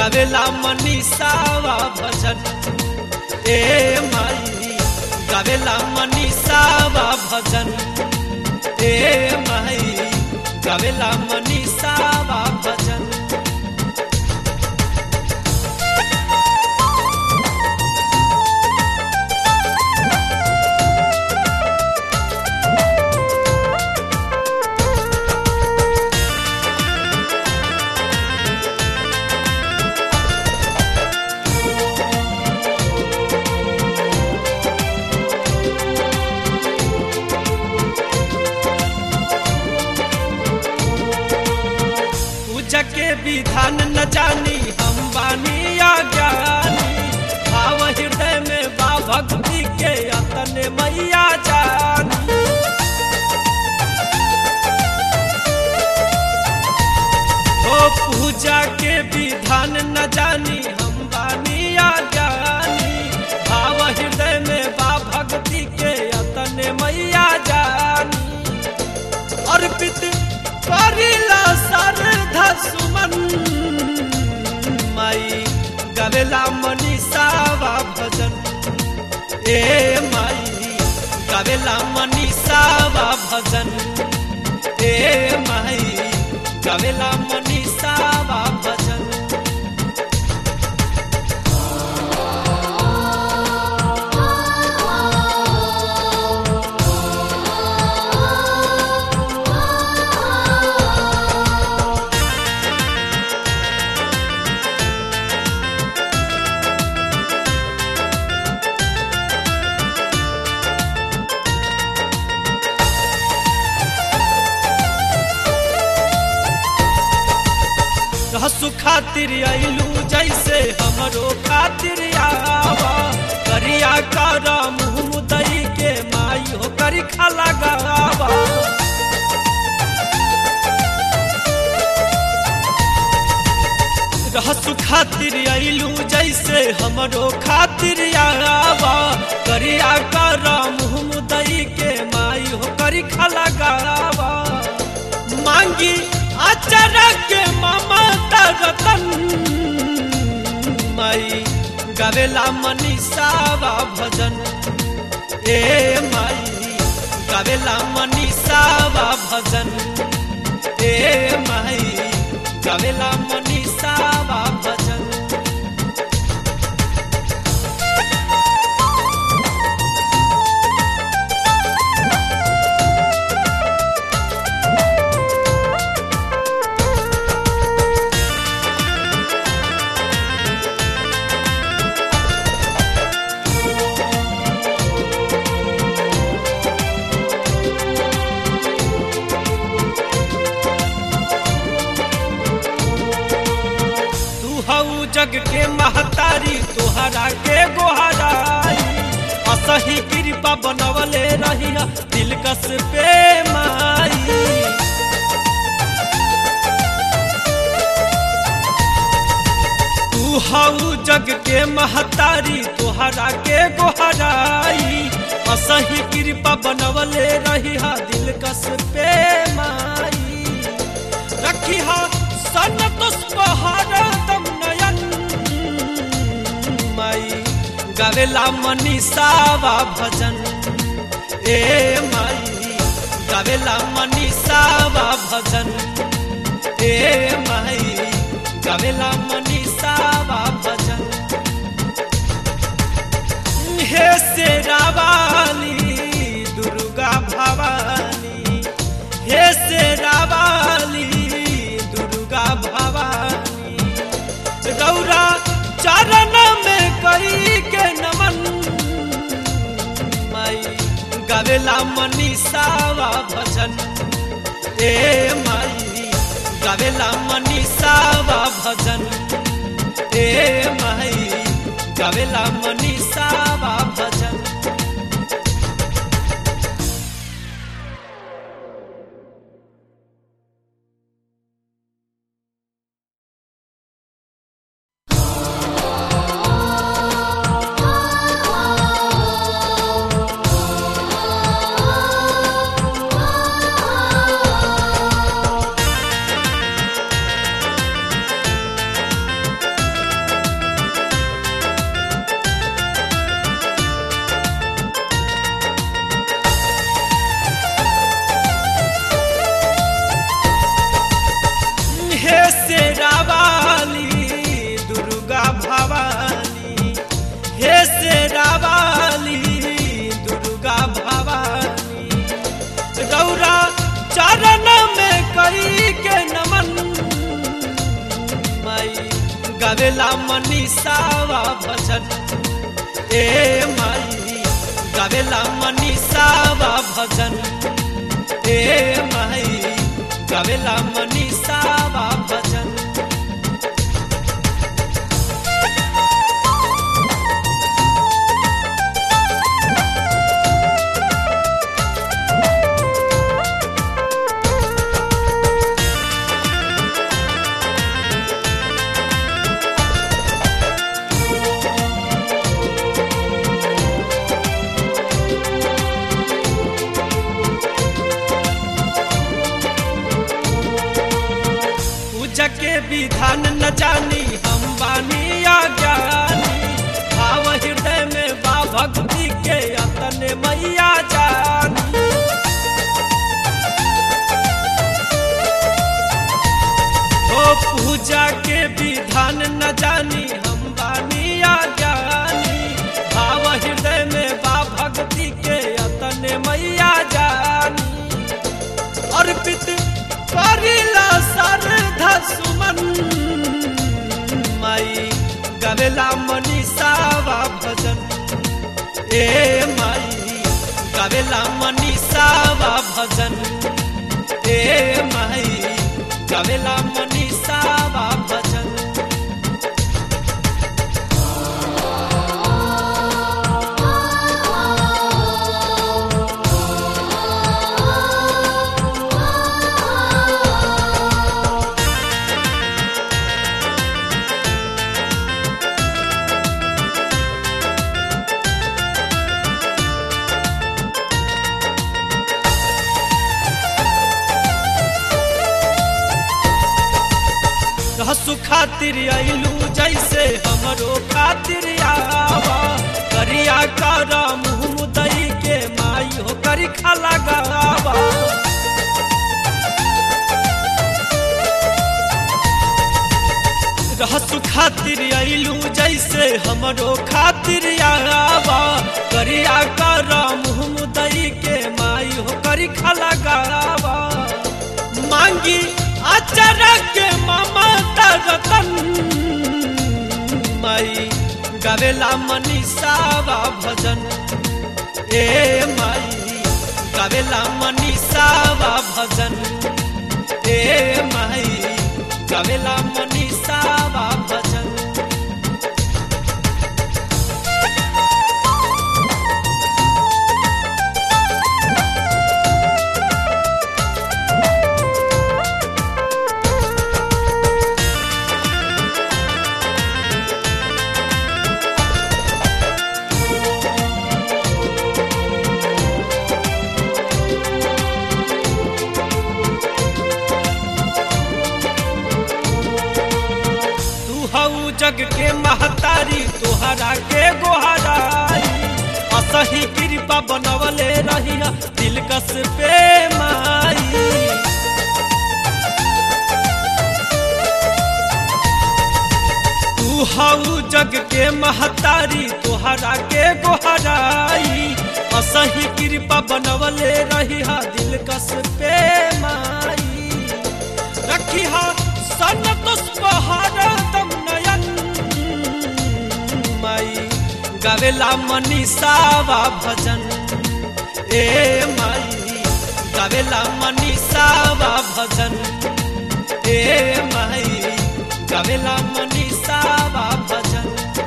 गावेला मनीषावा भजन ए माई गावेला मनीषावा भजन ए माई गावेला मनीषावा भजन पूजा के विधान न जानी हम बानी अज्ञानी भाव हृदय में बा भक्ति के अतने मैया जानी ओ पूजा के विधान न जानी हम बानी अज्ञानी भाव हृदय में बा भक्ति के अतने मैया जानी अर्पित करिला श्रद्धा सुमन माई गवेला मनीषावा भजन ए माई गवेला मनीषावा भजन ए माई गवेला मनीषावा भजन रहसु खातिर आइलू जैसे हमरो खातिर आवा करिया कर मुँह दई के माई हो करी खाला गावा रहसु खातिर आइलू जैसे हमरो खातिर आवा करिया कर मुँह दई के माई हो करी खाला गावा मांगी अचानक के ममता रतन माई गावेला मनीषावा भजन ए माई गावेला मनीषावा भजन ए माई गावेला मनीषावा भजन तू हऊ जग के महतारी तोहरा के गोहराई असही कृपा बनवले रही दिलकश पे माई तू हऊ जग के महतारी तोहरा के गोहराई असही कृपा बनवले रही दिलकश पे माई रखी सन तुष्पहारतम नयन माई गावेला मनीषावा भजन ए माई गावेला मनीषावा भजन ए माई गावेला मनीषावा भजन हे शेरावाली दुर्गा भवानी हे शेरावाली दुर्गा भवानी रौरा चरण में कई के नमन माई गावेला मनीषावा भजन ए माई गावेला मनीषावा भजन ए माई गावेला मनीषावा भजन गावेला मनीषावा भजन ए माई गावेला मनीषावा भजन ए माई गावेला मनीषावा भजन पूजा के विधान न जानी हम बानी अज्ञानी भाव हृदय में बा भक्ति के अतने मैया जानी ओ पूजा के विधान न जानी हम बानी अज्ञानी भाव हृदय में बा भक्ति के अतने मैया जानी अर्पित करिला श्रद्धा सुमन माई गावेला मनीषावा भजन ए माई गावेला मनीषावा भजन ए माई गावेला मनीषावा भजन हसु खातिर आइलू जैसे हमरो खातिर आवा करिया कर मुँह दई के माई हो करी खाला गावा रहसु खातिर आइलू जैसे हमरो खातिर आवा करिया कर मुँह दई के माई हो करी खाला गावा मांगी अचरा के ममता रतन माई गावेला मनीषावा भजन ए माई गावेला मनीषावा भजन ए माई गावेला मनीषावा भजन तू हऊ जग के महतारी तोहरा के गोहराई असही कृपा बनवले रही दिल कस पे माई तू हऊ जग के महतारी तोहरा के गोहराई असही कृपा बनवले रही दिल कस पे माई रखी हा सन तुष्पहार दम नयन माई गावेला मनीषावा भजन ए माई गावेला मनीषावा भजन ए माई गावेला मनीषावा भजन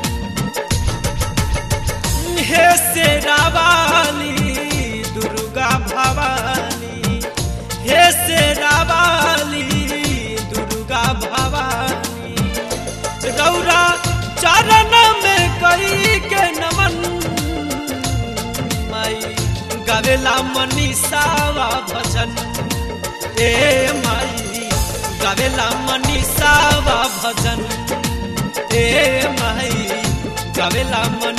हे शेरावाली दुर्गा भवानी हे शेरावाली दुर्गा भवानी गौरा चरण में कई के नमन माई गावेला मनीषावा भजन ए माई गावेला मनीषावा भजन ए माई गावेला मन